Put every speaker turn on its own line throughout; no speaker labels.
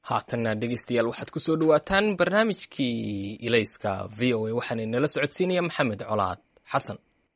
haatanna dhegeystayaal waxaad ku soo dhowaataan barnaamijkii ilayska v o a waxaana nala socodsiinaya maxamed colaad xasan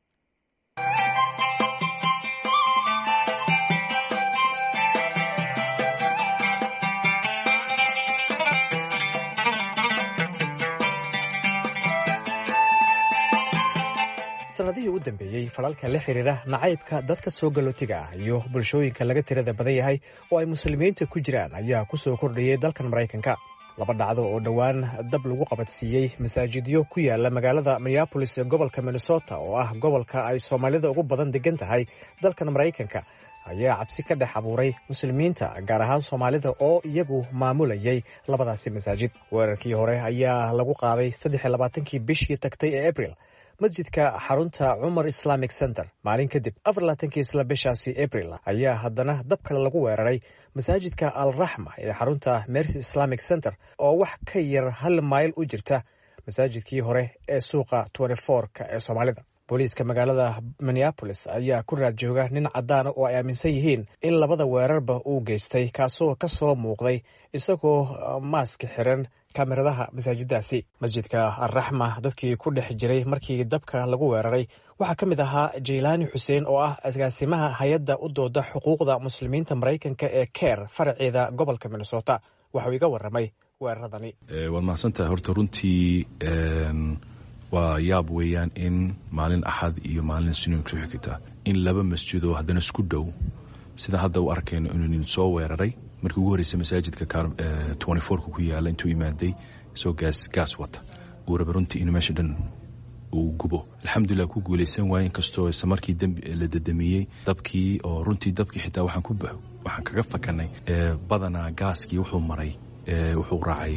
sanadihii u dambeeyey falalka la xiriira nacaybka dadka soo galootiga ah iyo bulshooyinka laga tirada badan yahay oo ay muslimiinta ku jiraan ayaa ku soo kordhayay dalkan maraykanka laba dhacdo oo dhowaan dab lagu qabadsiiyey masaajidyo ku yaala magaalada minneabolis ee gobolka minnesota oo ah gobolka ay soomaalida ugu badan degan tahay dalkan maraykanka ayaa cabsi ka dhex abuuray muslimiinta gaar ahaan soomaalida oo iyagu maamulayay labadaasi masaajid weerarkii hore ayaa lagu qaaday saddex iyo labaatankii bishii tagtay ee abril masjidka xarunta cumar islamic center maalin kadib afarlaatankii isla bishaasi abril ayaa haddana dab kale lagu weeraray masaajidka al raxma ee xarunta mercy islamic center oo wax ka yar hal mayl u jirta masaajidkii hore ee suuqa ka ee soomaalida booliiska magaalada minneabolis ayaa ku raad jooga nin caddaana oo ay aaminsan yihiin in labada weerarba uu geystay kaasoo ka soo muuqday isagoo maaska xiran kameradaha masaajiddaasi masjidka alraxma dadkii ku dhex jiray markii dabka lagu weeraray waxaa ka mid ahaa jaylaani xuseen oo ah agaasimaha hay-adda u dooda xuquuqda muslimiinta maraykanka ee keer faraceeda gobolka minnesota waxuu iga waramay weeraradani
waad mahadsantahay horta runtii waa yaab weeyaan in maalin axad iyo maalin siniin ku xigta in laba masjidoo haddana isku dhow sida hadda u arkayno inuu nin soo weeraray markii ugu horreysay masaajidka ka ku yaala intuu imaaday isagoo gaas gaas wata uu raba runtii inuu meesha dhan uu gubo alxamdulilah ku guulaysan waaye inkastoo isla markii la dadamiyey dabkii oo runtii dabkii xitaa waxaan ku waxaan kaga fakanay badanaa gaaskii wuxuu maray wuxuu raacay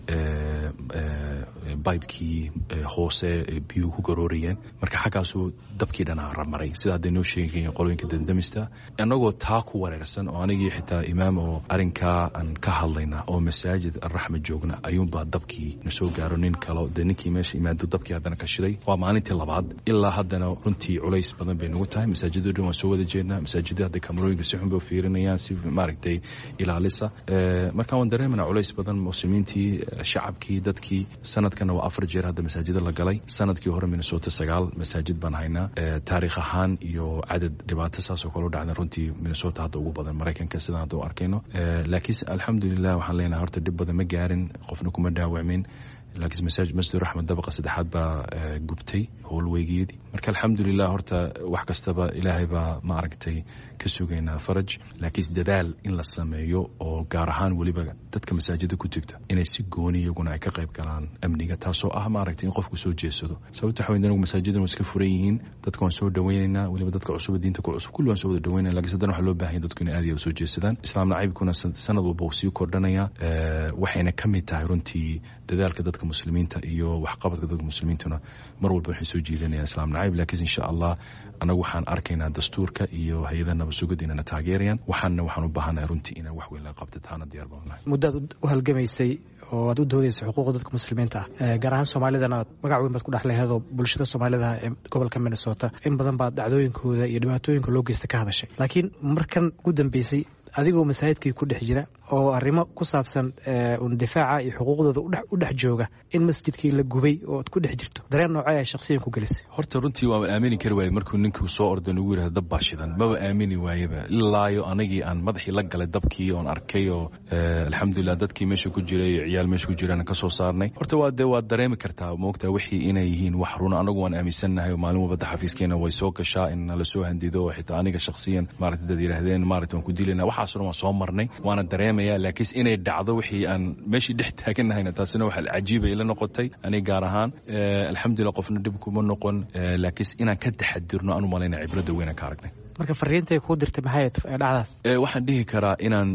bibekii hoose biyuhu ku garoorayeen marka xaggaasuu dabkii dhanaa maray sida hadday noo sheegay qolooyinka dandamista annagoo taa ku wareersan oo anigii xitaa imaam oo arrinkaa aan ka hadlayna oo masaajid alraxma joogna ayuunbaa dabkii na soo gaaro nin kalo dee ninkii meesha imaado dabkii haddana ka shiday waa maalintii labaad ilaa haddana runtii culays badan bay nagu tahay masaajiddo dhan waan soo wada jeednaa masaajidda hadda kamarooyinka si xun bay fiirinayaan si maaragtay ilaalisa marka waan dareemanaa culays badan muslimiintii shacabkii dadkii sanadkana waa afar jeer hadda masaajida la galay sanadkii hore minnesota sagaal masaajid baan haynaa taariikh ahaan iyo cadad dhibaato saasoo kale u dhacda runtii minnesota hadda ugu badan maraykanka sidaan hadda u arkayno laakiin alxamdulilah waxaan leenahay horta dhib badan ma gaarin qofna kuma dhaawacmin laakiin masaajid masjid raxmed dabaqa saddexaad baa gubtay howlweygeedii marka alxamdulilah horta wax kastaba ilaahay baa ma aragtay ka sugaynaa faraj laakiin dadaal in la sameeyo oo gaar ahaan weliba dadka masaajida ku jirta inay si gooni iyaguna ay ka qayb galaan amniga taasoo ah maaragtay in qofku soo jeedsado sababta waxa weyn anagu masaajidan waa iska furan yihiin dadka waan soo dhawaynaynaa weliba dadka cusub diinta ku cusub kulli waan soo wada dhawaynaya lakiin haddana waxaa loo baahan dadku inay aad iyo soo jeedsadaan islaam nacaybkuna sanad walba uu sii kordhanaya waxayna ka mid tahay runtii dadaalka dadka muslimiinta iyo waxqabadka dadka muslimiintuna mar walba waxay soo jiidanayaan islaam nacayb laakiin insha allah anagu waxaan arkaynaa dastuurka iyo hay-adaha nabasugada inana taageerayaan waxaanna waxaan u baahanahay runtii inaan wax weyn laga qabta taana diyaar baan nahay
muddaad u halgamaysay oo aad u doodaysa xuquuqda dadka muslimiinta ah gaar ahaan soomaalidana magac weyn baad ku dhex leheedoo bulshada soomaalida ee gobolka minnesota in badan baad dhacdooyinkooda iyo dhibaatooyinka loo geysta ka hadashay laakiin markan ugu dambeysay adigoo masaajidkii ku dhex jira oo arrimo ku saabsan difaaca iyo xuquuqdooda u dhex jooga in masjidkii la gubay oo ad ku dhex jirto dareen noocee ay shaksiyan ku gelisay
horta runtii waaba aamini kari waaye markuu ninkuu soo ordo nagu yidhahda dab baa shidan maba aamini waayeba ilaayo anagii aan madaxii la galay dabkii oon arkay oo alxamdulilah dadkii meesha ku jiray iyo ciyaal meesha ku jiraan ka soo saarnay horta waa dee waad dareemi kartaa moogtaa wixii inay yihiin wax runa anagu waan aaminsannahay oo maalin walbada xafiiskeena way soo gashaa in nala soo handido oo xitaa aniga shaksiyan maarata dad yidhaahdeen maarata waan ku dilayna waxaas dhan waan soo marnay waana dareemaya laakiin inay dhacdo wixii aan meeshii dhex taaganahayna taasina waxa cajiiba ila noqotay aniga gaar ahaan alxamdulilah qofna dhib kuma noqon laakiin inaan ka taxadirno aan u malayna cibradda weynaan ka aragnay
marka fariintay kuu dirtay maxay dhacdaas
waxaan dhihi karaa inaan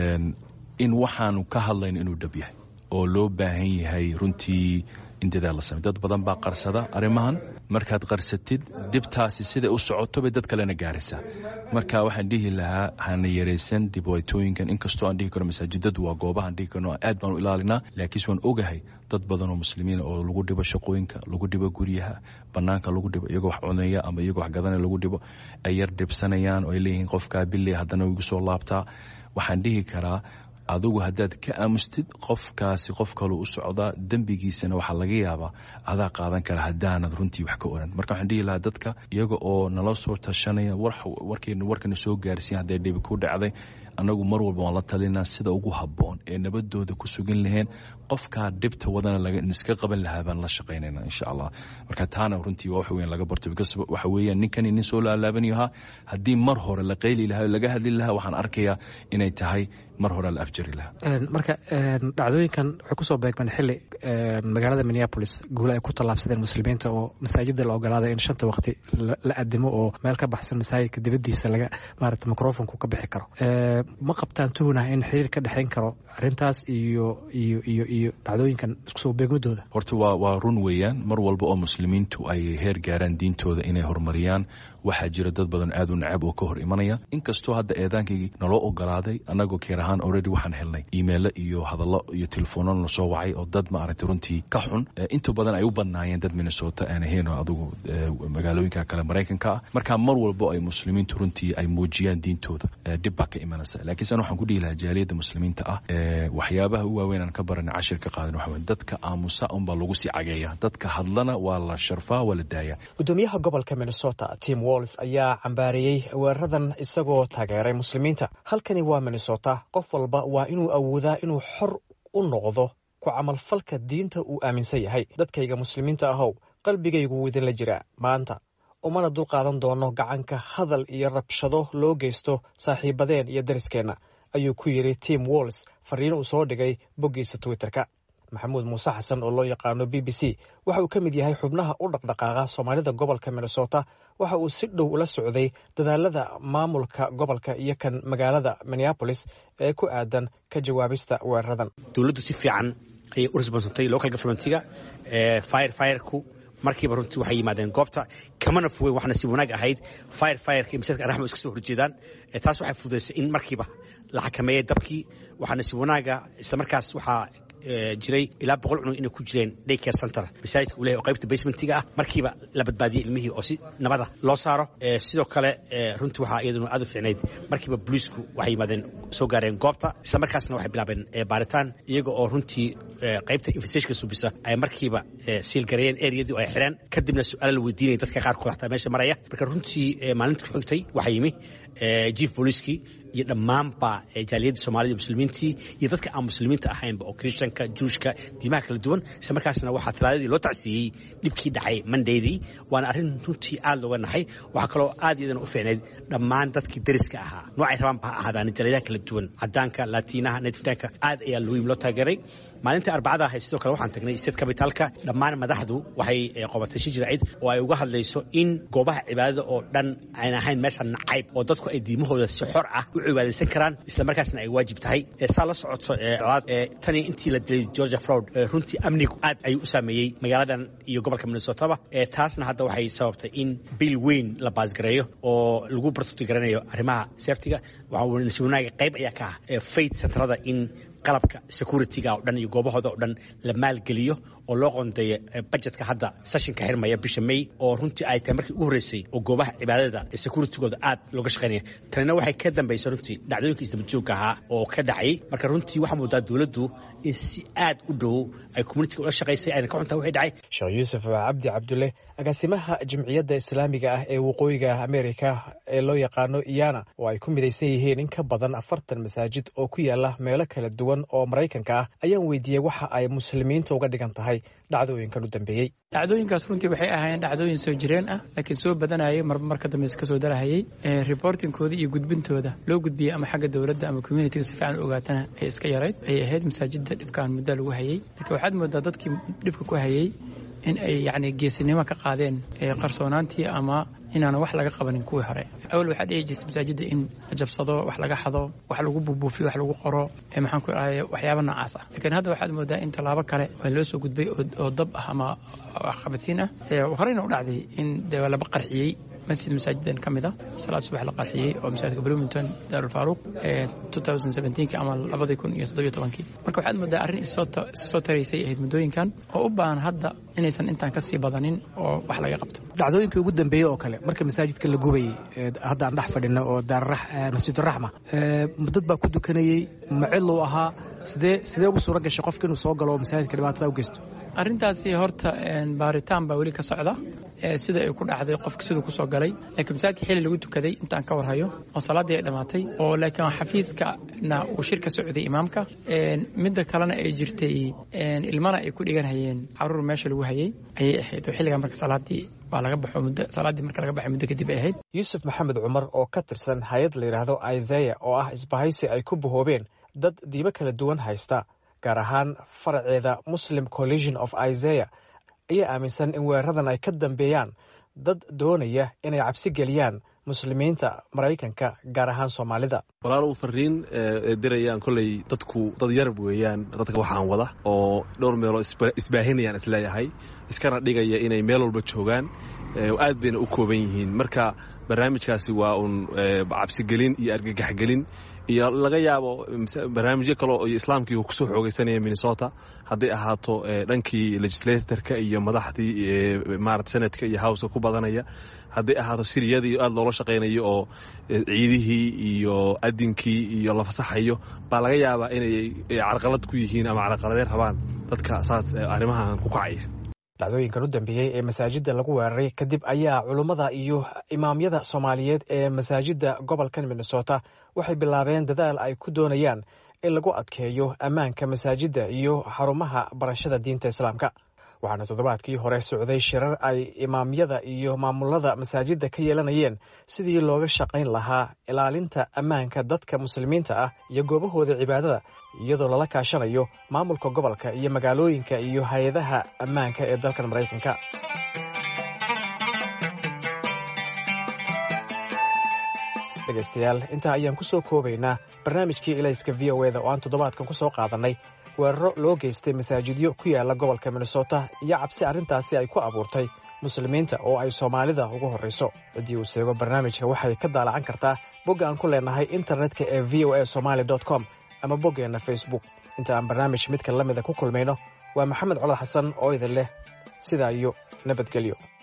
in waxaanu ka hadlayno inuu dhab yahay oo loo baahan yahay runtii in dadaal la samey dad badan baa qarsada arrimahan markaad qarsatid dhibtaasi siday u socoto bay dad kalena gaaraysaa marka waxaan dhihi lahaa hana yaraysan dhibaatooyinkan inkastoo aan dhihi karo masaajidadu waa goobahaan dhihi karno aad baan u ilaalinaa laakiinse waan ogahay dad badan oo muslimiin oo lagu dhibo shaqooyinka lagu dhibo guryaha banaanka lagu dhibo iyagoo wax cunaya ama iyagoo wax gadanaya lagu dhibo ay yar dhibsanayaan oo ay leeyihiin qofkaa bille haddana igu soo laabtaa waxaan dhihi karaa adigu haddaad ka aamustid qofkaasi qof kaloo u socdaa dembigiisana waxaa laga yaabaa adaa qaadan kara haddaanad runtii wax ka oran marka waxaan dhihi lahaa dadka iyaga oo nala soo tashanaya warkayna warkana soo gaarsiin hadday dhibi ku dhacday annagu mar walba waan la talinaa sida ugu habboon ee nabadooda ku sugan laheen qofkaa dhibta wadana iska qaban lahaa baan la shaqaynayna insha allah marka taana runtii waa wax weyn laga barto because waxa weeyaan ninkani nin soo laalaabanayo ahaa haddii mar hore la qayli lahaa laga hadli lahaa waxaan arkayaa inay tahay mar hore la afjari lahaa
marka dhacdooyinkan waxay kusoo beegmeen xili magaalada minneapolis guule ay ku tallaabsadeen muslimiinta oo masaajida la ogolaaday in shanta waqti la adimo oo meel ka baxsan masaajidka dibadiisa laga maarata microfonku ka bixi karo ma qabtaan tuhunah in xiriir ka dhexayn karo arrintaas iyo iyo iyo iyo dhacdooyinkan isku soo beegmadooda
horta waa waa run weeyaan mar walba oo muslimiintu ay heer gaaraan diintooda inay horumariyaan waxaa jira dad badan aad u necab oo ka hor imanaya inkastoo hadda eedaankii naloo ogolaaday annagoo keer ahaan already waxaan helnay imeilo iyo hadallo iyo telefoonno na soo wacay oo dad maaragtay runtii ka xun inta badan ay u badnaayeen dad minnesota aan ahayn oo adugu magaalooyinka kale maraykanka ah marka mar walbo ay muslimiintu runtii ay muujiyaan diintooda dhib baa ka imanaysa laakiin san waxaan ku dhihi lahaa jaaliyadda muslimiinta ah waxyaabaha u waaweyn aan ka baranay cashir ka qaadan waxa weye dadka aamusa unbaa lagu sii cageeya dadka hadlana waa la sharfaa waa la daaya
gudoomiyaha gobolka minnesota tim walls ayaa cambaareeyey weeraradan isagoo taageeray muslimiinta halkani waa minnesota qof walba waa inuu awoodaa inuu xor u noqdo ku camalfalka diinta uu aaminsan yahay dadkayga muslimiinta ahow qalbigaygu wuu idinla jiraa maanta umana dul qaadan doono gacanka hadal iyo rabshado loo geysto saaxiibadeen iyo dariskeenna ayuu ku yidhi tim walls fariin uu soo dhigay boggiisa twitterka maxamuud muuse xasan oo loo yaqaano b b c waxa uu ka mid yahay xubnaha u dhaqdhaqaaqa soomaalida gobolka minnesota waxa uu si dhow ula socday dadaalada maamulka gobolka iyo kan magaalada minneabolis ee ku aadan ka jawaabista weeraradan
dowladdu si fiican ayay u responsatay local governmentiga fire fireku markiiba runtii waxay yimaadeen goobta kamana fogeyn waxna si wanaag ahayd fire fireka iyo masaajidka araxma iska soo horjeedaan taas waxay fududaysay in markiiba la xakameeyey dabkii waxaana si wanaaga isla markaas waxaa jiray ilaa boqol cunug inay ku jireen daycare center masaajidka uu lehay oo qaybta basementiga ah markiiba la badbaadiyey ilmihii oo si nabada loo saaro sidoo kale runtii waxaa iyaduna aad u fiicnayd markiiba booliisku waxay yimaadeen soo gaareen goobta isla markaasna waxay bilaabeen baaritaan iyaga oo runtii qaybta infestationka subisa ay markiiba siilgareeyeen ereyadii oo ay xireen kadibna su-aala la weydiinaya dadka qaarkood xataa meesha maraya marka runtii maalinta ku xigtay waxaa yimi jief booliiskii iyo dhammaanba jaaliyadda soomaalida muslimiintii iyo dadka aan muslimiinta ahaynba oo christianka juushka diimaha kala duwan isla markaasna waxaa talaadadii loo tacsiiyey dhibkii dhacay mondaydii waana arrin runtii aad looga naxay waxaa kaloo aad iyadana u fiicnayd dhammaan dadkii dariska ahaa noocay rabaanba ha ahaadaan jaaliyadaha kala duwan cadaanka laatiinaha netifitaanka aad ayaa looyim loo taageeray maalinta arbacada ahayd sidoo kale waxaan tagnay state capitalka dhammaan madaxdu waxay qobatay shi jiraacid oo ay uga hadlayso in goobaha cibaadada oo dhan aan ahayn meesha nacayb oo dadku ay diimahooda si xor ah u cibaadaysan karaan isla markaasna ay waajib tahay saa la socoto tani intii la dilay georgia fraud runtii amnigu aad ayuu u saameeyey magaaladan iyo gobolka minnesotaba taasna hadda waxay sababtay in bil weyn la baasgareeyo oo lagu bartuti garanayo arrimaha safetiga si wanaaga qayb ayaa ka ah faith centerada in qalabka securityga oo dhan iyo goobahooda oo dhan la maalgeliyo oo loo qoondeeyo budgetka hadda sessionka xirmaya bisha may oo runtii ay tahay markii ugu horreysay oo goobaha cibaadada ee securitygooda aad looga shaqaynaya tanina waxay ka dambaysay runtii dhacdooyinka isdabajoogka ahaa oo ka dhacay marka runtii waxaa moodaa dowladdu in si aad u dhow ay communitiga ula shaqaysay ayna ka xuntaa wixii dhacay
sheekh yuusuf cabdi cabdulle agaasimaha jimciyadda islaamiga ah ee waqooyiga ameerika ee loo yaqaano iyana oo ay ku midaysan yihiin in ka badan afartan masaajid oo ku yaala meelo kala duwan oo maraykanka ah ayaan weydiiyey waxa ay muslimiinta uga dhigan tahay dhacdooyinkan u dambeeyey
dhacdooyinkaas runtii waxay ahaayeen dhacdooyin soo jireen ah laakiin soo badanayay marba marka dambe iska soo darahayay reportingkooda iyo gudbintooda loo gudbiyey ama xagga dowladda ama communitiga si fiican u ogaatana ay iska yarayd ay ahayd masaajidda dhibkaan muddo lagu hayay laakiin waxaad moodaa dadkii dhibka ku hayay in ay yacni geesinimo ka qaadeen qarsoonaantii ama inaana wax laga qabanin kuwii hore awal waxaa dhici jirta masaajidda in la jabsado wax laga xado wax lagu buubuufiyo wax lagu qoro maxaan ku dhahay waxyaaba noocaas ah laakiin hadda waxaad moodaa in tallaabo kale oo loo soo gudbay oo dab ah ama waxqabadsiin ah horeyna u dhacday in dee laba qarxiyey masjid masaajidan ka mid a salaad subax la qarxiyey oo masaajidka bloomington daarulfaaruuq ama labadii kun iyo toddobiyo tobankii marka waxaad moodaa arrin issoo taraysay ahayd muddooyinkan oo u baahan hadda inaysan intaan ka sii badanin oo wax laga qabto
dhacdooyinkii ugu dambeeyey oo kale marka masaajidka la gubayey hadda aan dhex fadhino oo masjiduraxma dad baa ku dukanayey maciluu ahaa sidee sidee ugu suura gashay qofka inuu soo galo oo masaajidka dhibaatada u geysto
arrintaasi horta baaritaan baa weli ka socda sida ay ku dhacday qofka siduu kusoo galay laakiin masaajidka xili lagu tukaday intaan ka warhayo oo salaaddii ay dhammaatay oo laakiin xafiiskana uu shir ka socday imaamka midda kalena ay jirtay ilmana ay ku dhiganhayeen caruur meesha lagu hayay ayay ahayd oo xilligaa marka salaaddii waa laga baxo muddo salaaddii marka laga baxay muddo kadib ay ahayd
yuusuf maxamed cumar oo ka tirsan hay-ad la yidhaahdo isaya oo ah isbahaysi ay ku bahoobeen dad diibo kala duwan haysta gaar ahaan faraceeda muslim collision of isaya ayaa aaminsan in weeraradan ay ka dambeeyaan dad doonaya inay cabsi geliyaan muslimiinta maraykanka gaar ahaan soomaalida
walaalow fariin dirayaan kolley dadku dad yarab weeyaan dadka waxaan wada oo dhowr meeloo isbaahinayaan isleeyahay iskana dhigaya inay meel walba joogaan aad bayna u kooban yihiin marka barnaamijkaasi waa uun cabsigelin iyo argagaxgelin iyo laga yaabo barnaamijyo kale iyo islaamkii uu kusoo xoogeysanaya minnesota hadday ahaato dhankii legislatorka iyo madaxdii maarata senadka iyo howska ku badanaya hadday ahaato siriyadii aad loola shaqaynayo oo ciidihii iyo adinkii iyo la fasaxayo baa laga yaabaa inay carqalad ku yihiin ama carqaladeen rabaan dadka saas arrimahan ku kacaya
dhacdooyinkan u dambeeyey ee masaajidda lagu weeraray kadib ayaa culummada iyo imaamyada soomaaliyeed ee masaajidda gobolkan minnesota waxay bilaabeen dadaal ay ku doonayaan in lagu adkeeyo ammaanka masaajidda iyo xarumaha barashada diinta islaamka waxaana toddobaadkii hore socday shirar ay imaamyada iyo maamulada masaajidda ka yeelanayeen sidii looga shaqayn lahaa ilaalinta ammaanka dadka muslimiinta ah iyo goobahooda cibaadada iyadoo lala kaashanayo maamulka gobolka iyo magaalooyinka iyo hay-adaha ammaanka ee dalkan maraykanka dhegaystayaal intaa ayaan ku soo koobaynaa barnaamijkii ilayska v o eda oo aan toddobaadkan ku soo qaadannay weeraro loo geystay masaajidyo ku yaala gobolka minnesota iyo cabsi arrintaasi ay ku abuurtay muslimiinta oo ay soomaalida ugu horrayso ciddii uu seego barnaamijka waxay ka daalacan kartaa bogga aan ku leenahay internetka ee v o a somaali com ama boggeenna facebook inta aan barnaamij midka la mida ku kulmayno waa maxamed colad xasan oo idin leh sidaa iyo nabadgelyo